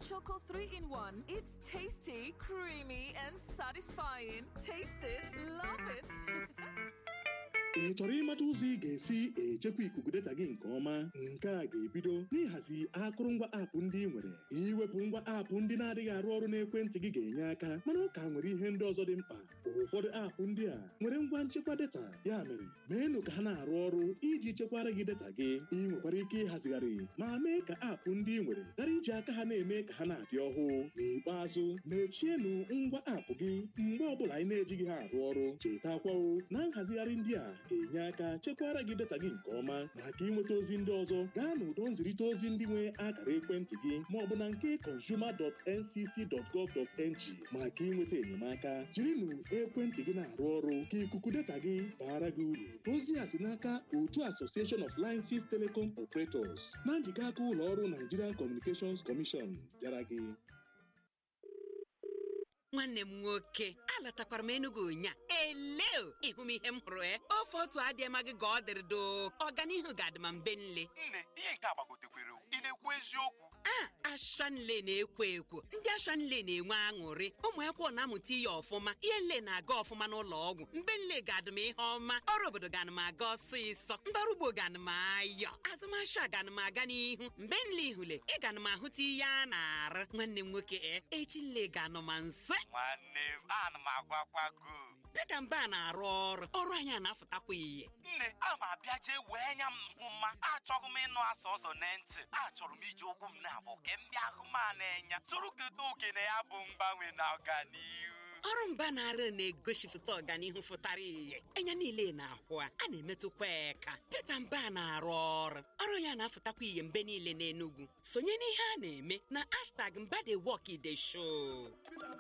Choco 3 in 1. It's tasty, creamy, and satisfying. Taste it, love it. ị chọrọ ịmata ụzọ ị ga-esi echekwa ikuku data gị nke ọma nke a ga-ebido n'ịhazi akụrụngwa aapụ ndị ị nwere iwepụ ngwa aapụ ndị na-adịghị arụ ọrụ n'ekwentị gị ga-enye aka mana ụka nwere ihe ndị ọzọ dị mkpa ụfọdụ aapụ ndị a nwere ngwa nchekwa data ya mere meenụ ka ha na-arụ ọrụ iji chekwara gị data gị ị nwekwara ike ịhazigharị ma mee ka aapụ ndị ị nwere ghara iji aka ha na-eme ka ha na-adị ọhụụ n'ikpeazụ mechienụ ngwa aapụ gị mgbe ọbụla anyị na-ejighị ha arụ ọrụ chetakwawo na nhazigharị ndị a ga-enye aka chekwara gị data gị nke ọma maka ịnweta ozi ndị ọzọ gaa n'ụdọ nzirịta ozi ndị nwe akara ekwentị gị ma ọ bụ na nke consumer.ncc.gov.ng maka ịnweta enyemaka jirinụ ekwentị gị na-arụ ọrụ ka ikuku data gị baara gị uru ozi a si n'aka otu Association of Licenses Telecom Operators na njikọ aka ụlọ ọrụ Nigerian Communications Commission bịara gị nwanne m nwoke alatakwara m Enugu ụnya eleo ịhụ m ihe m hụrụ e ofe otu adịma gị ka ọ dịrị doo ọganihu ga-adị ma mbe nle nne ihe nke agbagotekwere ị na-ekwu eziokwu a ashanle na-ekwo ekwo ndị ashanle na-enwe aṅụrị ụmụ akwụkwọ na-amụta ihe ọfụma ihe nle na-aga ọfụma n'ụlọ ọgwụ mbe nle ga-adị m ihe ọma ọrụ obodo ga-anị m aga ọsịsọ ndị ọrụ ugbo ga-anị m ayọ azụmahịa ga-anị m aga n'ihu mgbe nle ihule ị ga-anị m ahụta ihe a na-arụ nwanne m nwoke e echi nle ga-anọ ma nso nwanne m ana m agwakwago Pita Mba na-arụ ọrụ ọrụ anyị a na-afụtakwa ihe nne a ma abịa jee wee nya m hụ mma achọghị m ịnụ asa ọzọ na ntị achọrọ m iji ụkwụ m na-abụ ke m bịa hụ ma na-enya tụrụ kedu oke na ya bụ mgbanwe na ọganihu ọrụ mba na-arụ na-egosipụta ọganihu fụtara ihe anya niile na-ahụ a a na-emetụkwa eka Pita Mba na-arụ ọrụ ọrụ ya na-afụtakwa ihe mgbe niile n'Enugu sonye n'ihe a na-eme na hashtag mba dey work dey show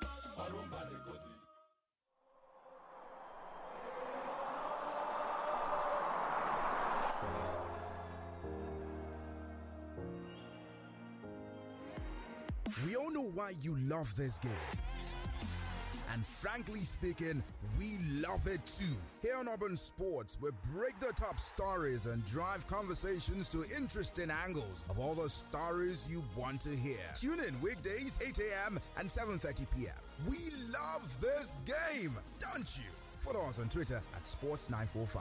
We all know why you love this game. And frankly speaking, we love it too. Here on Urban Sports, we break the top stories and drive conversations to interesting angles of all the stories you want to hear. Tune in weekdays 8 a.m. and 7:30 p.m. We love this game, don't you? Follow us on Twitter at Sports945.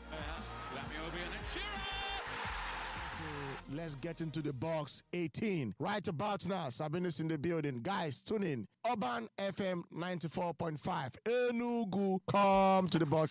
So let's get into the box 18. Right about now, Sabinus in the building. Guys, tune in. Urban FM 94.5. Enugu, come to the box